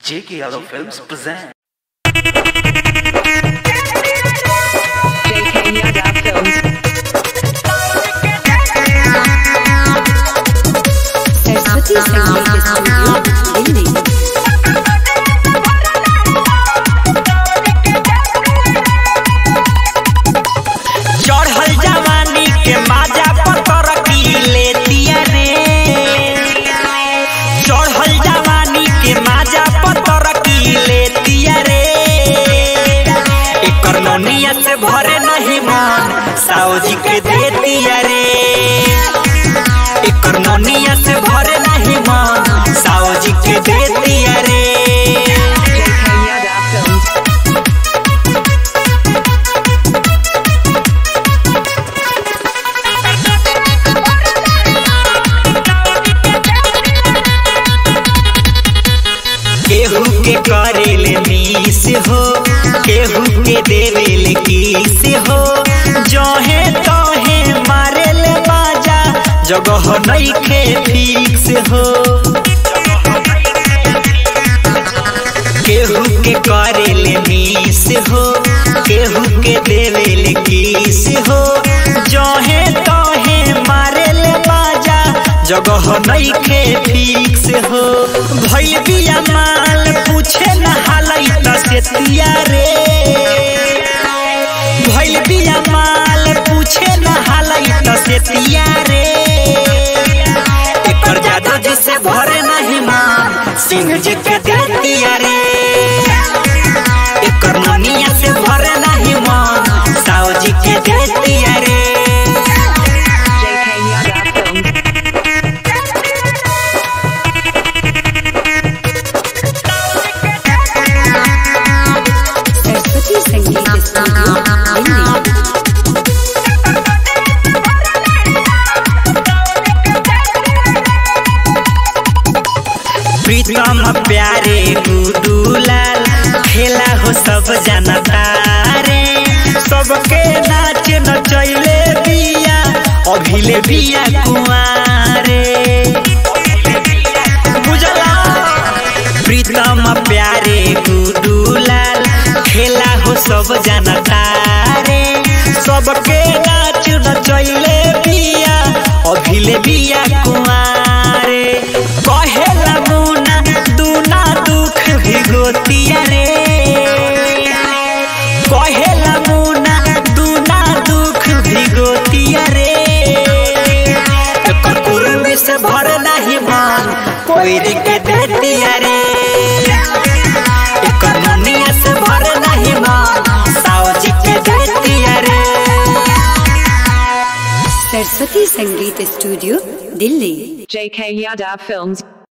J.K. Yadav Films present. JK Yadav Films. Saraswati Sangeet studio Delhi चढ़ल जवानी के माजा पतर की लेतिया रे चढ़ल जवानी के माजा पतर की लेतिया रे एकर नोनिया से भरे नहीं मन साउजी के देतिया रे एकर नोनिया से भरे नहीं मन साउजी के देतिया रे JK Yadav Films. केहू के करेले मीस हो केहू के देवेले किस हो जहे तहे मारेले बाजा जगह नइखे फिक्स हो केहू के करेले मीस हो केहू के देवेले किस हो जहे तहे मारेले बाजा जगह नइखे फिक्स हो भइल बिया माल पूछे न हालै त सेतिया रे भइल बिया माल पूछे न हालै त सेतिया रे एकर जादू जी से भरे नहीं मान सिंह जी के देतिया रे एकर मनिया से भरे नहीं मान साव जी के देतिया रे JK Yadav Films. Saraswati Sangeet studio Delhi प्रीतम प्यारे गुडूलाल खेला हो सब जनता रे सबके नाच नचैले बिया अभिले बिया कुआरे बुझला प्रीतम प्यारे गुडूलाल खेला हो सब जनता रे सबके नाच नचैले बिया अभिले बिया कुआरे कहेला मुना दूना दुख भिगोतिया रे कहेला मुना दूना दुख भिगोतिया रे एकर कुर्मी से भर नहीं मन कोई के देतिया रे एकर मुनिया से भर नहीं मन सावजी के देतिया रे Saraswati Sangeet studio Delhi JK Yadav Films